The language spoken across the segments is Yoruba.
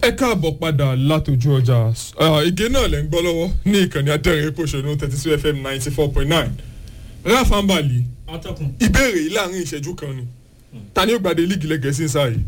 ẹ káàbọ̀ padà látòjú ọjà ìgé náà lẹ́ ń gbọ́ lọ́wọ́ ní ìkànnì adẹ́rìn pòṣónú thirty two fm ninety four point nine rafa mbali atọ́kùn. ìbéèrè yìí láàrin ìṣẹ́jú kan ni ta ni ó gbàdé líìgì lẹ́gẹ̀ẹ́sì ń sáà yìí.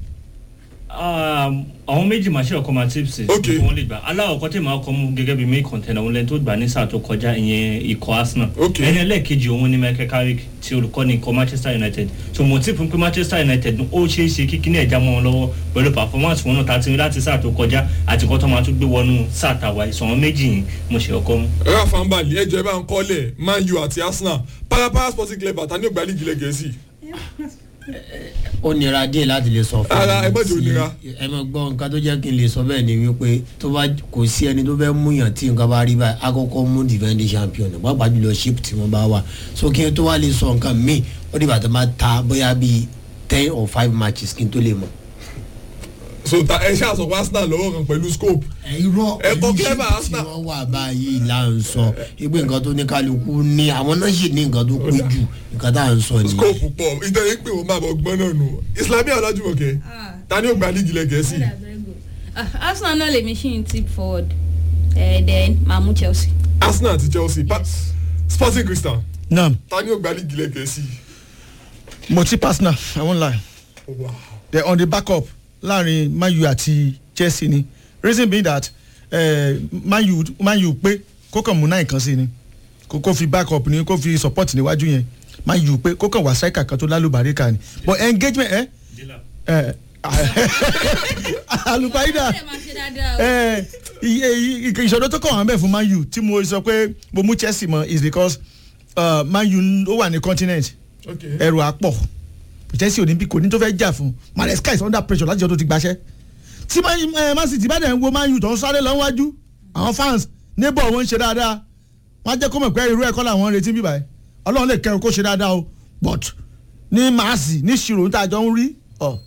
àwọn méjì máa ṣe ọkọ máa tips Ok. tí wọ́n lè gbà aláwọ̀kọ́ tí màá kọ́ mú gẹ́gẹ́ bí main container òun lẹ́ni tó gbà ní sáà tó kọjá ìyẹn ikọ̀ arsenal Ok. ẹni ẹlẹ́ẹ̀kejì òun ni michael carrick tí olùkọ́ ní ikọ̀ manchester united tó mo ti fún pé manchester united ó ṣeé ṣe kíkí ní ẹ̀já mọ́ wọn lọ́wọ́ pẹ̀lú performance wọn náà tá a ti rí láti sáà tó kọjá àti kọ́ tó máa tún gbé wọnú sáà tàwa ìsọ̀wọ́n méjì yìí mo ṣe ọkọ mú. rafa mbali ẹjọ ẹ bá ń kọ́lẹ̀ man u àti arsenal parapara sporting club ta ni ó gbà líìgì lẹ́gẹ̀ẹ́sì. ó nira díẹ̀ láti lè sọ fún Ara, mi ẹ má jẹ́ ó tí- nira. ẹ mọ gbọ́ nǹkan tó jẹ́ kí n lè sọ bẹ́ẹ̀ ni wípé tó bá kò sí ẹni tó fẹ́ múyàn tí nǹkan bá rí báyìí akọ́kọ́ mú defending champion pàápàá jùlọ ship tí wọ́n bá wà so kí n tó wá lè sọ nǹkan míì ó dìgbà tó máa ta bóyá bíi ten or five matches kí n tó lè mọ̀. so ta ẹ ṣáà sọ pé arsenal lọ́wọ́ kan pẹ̀lú scope. irọ́ Ẹ kọ́ pẹ̀lú clever shape tí Arsenal. wọ́n wà báyìí là ń sọ ìgbé nǹkan tó ní kálukú ní àwọn náà sì ní nǹkan tó pé jù nǹkan tá à ń sọ nìyẹn. scope pọ̀ ìtẹ̀yẹ pé wọ́n máa bọ̀ gbọ́n náà nù islamiyah ọlájúmọ̀kẹ́ Ah. ta ni ó gbà líìgì lẹ́gẹ̀ẹ́sì. That's very good. Ah, Arsenal náà lè machine tip forward uh, then máa mú Chelsea. arsenal àti chelsea pa sporting crystal naam ta ni ó gbà líìgì lẹ́gẹ̀ẹ́sì. mo ti personal i won lie wow. they on the backup láàrin man u àti chelsea ni reason being that uh, man u man u pé kó kàn mú náà nǹkan sí ni kó kó fi backup ni kó fi support níwájú yẹn man u pé kó kàn wá striker kan tó lálùbáríkà ni but engagement ẹ ẹ alubaida Ẹ máa ṣe dáadáa o. ẹ iye iye ìṣòro tó kàn wá bẹ́ẹ̀ fún man u tí mo sọ pé mo mú chelsea mọ is because uh, man u ó wà ní continent okay. ẹrù àpọ̀ chelsea olympic kò ní tó fẹ́ jà fún maresca is under pressure láti ọdún tó ti gbaṣẹ́ tí man eh, Man City bá dẹ̀ ń wo man u tó ń sáré lọ́wọ́jú àwọn fans neighbor wọn ń ṣe dáadáa wọ́n á jẹ́ kó mọ̀ pé irú ẹ̀kọ́ làwọn ń retí bíbá ẹ̀ ọlọ́run lè kẹrù kó ṣe dáadáa o but ní màásì ní ṣirò níta jọ ń rí ọ.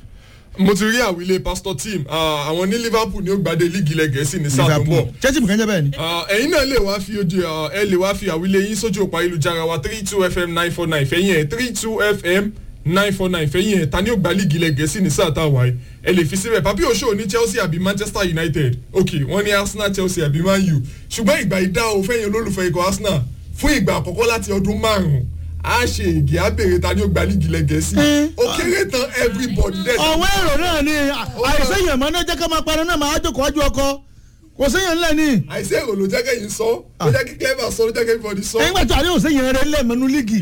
mo ti rí àwílé pastor team ah, àwọn ní liverpool ni ó gbàdé líìgì lẹ́gẹ̀ẹ́sì ní sáà tó ń bọ̀. chelsea mùkẹ́ ń jẹ́ bẹ́ẹ̀ ni. Ah, ẹ̀yin náà lè wá fi ojú ah, ẹ lè wá fi àwílé yín sójú òpó ayélujára wa three two fm nine four nine fẹ́yìn ẹ̀ three two fm nine four nine fẹ́yìn ẹ̀ ta ni ó gbà líìgì lẹ́gẹ̀ẹ́sì ní sáà táwa ẹ̀ ẹ lè fi síbẹ̀ papi oṣù ní chelsea àbí manchester united ok wọ́n ní arsenal chelsea àbí man u ṣùgbọ́n ìgbà ìdá o fẹ́yìn olólùfẹ́ ikọ̀ arsenal fún ìgbà àkọ́kọ́ láti ọdún márùn-ún a ṣe ègè abèrè ta ni ó gbà líìgì lẹ́gẹ̀ẹ́sì ó kéré tán everybody dẹ̀ ọ̀wọ́ èrò náà ni àìsèyàn mọ́ náà jẹ́ ká máa parọ́ náà máa jókòó ọjọ́ ọkọ kò séyàn ńlẹ̀ ni. àìsí èrò ló jẹ́ kẹ́yìn sọ ló jẹ́ kí clever sọ ló jẹ́ kí everybody sọ. ẹ̀yin gbàtọ́ àdéhùn séyàn rẹ̀ lẹ́ẹ̀mẹ́nu líìgì.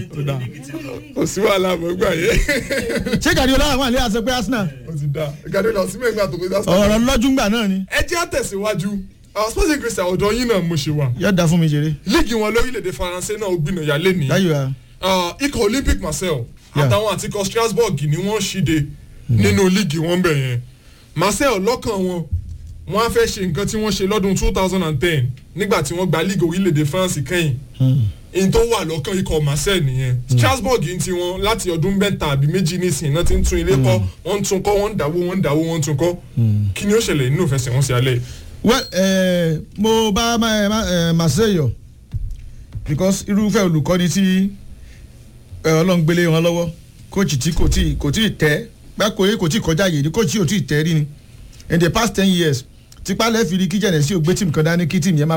kò sí wàhálà mọ̀ gbà yẹ. ṣé gàdí ọlọ́run wà ní àṣẹ pé arsenal ó ti da gàdé lọ sí mẹ́gbà tó kọjá sí. ọ̀rọ̀ lọ́jú ńgbà náà ni. ẹ jẹ́ àtẹ̀síwájú àwọn sporting christian ọ̀dọ́ yín náà mo ṣe wà. yóò da fún mi jèrè. líìgì wọn lórílẹ̀‐èdè faransé náà ó gbìnà yálé ní. láyò ya. Ah, ikọ̀ olympic marcel Yeah. àtàwọn àti ikọ̀ strasbourg ni wọ́n ṣíde nínú líìgì wọn bẹ̀ yẹn. marcel lọ́kàn wọn wọ́n á fẹ́ ṣe nǹkan tí wọ́n ṣe lọ́dún two thousand and ten nígbà tí wọ́n gba líìgì orílẹ̀‐èdè france kẹ́yìn in tó wà lọ́kàn ikọ̀ marcel nìyẹn strasbourg ń ti wọn láti ọdún mẹ́ta àbí méjì nísìnyí náà ti ń tún ilé kọ́ wọ́n ń tún kọ́ wọ́n ń dàwó wọ́n ń dàwó wọ́n ń tún kọ́ kí ni ó ṣẹlẹ̀ nínú ìfẹsẹ̀wọnsẹ̀ alẹ́ well eh, mo bá ma- ma- eh, marseille yọ because irúfẹ́ olùkọ́ni tí eh, ọlọ́run gbélé wọn lọ́wọ́ kóòtù tí kò tí kò tí tẹ́ gbàkóyè kò tí kọjá yìí ni kóòtù tí ò tí tẹ́ rí ni in the past ten years tipa lẹ́ẹ̀fì rí kíjẹ̀nẹ̀ sí ògbé tìmù kan dání kí tìmù yẹn máa.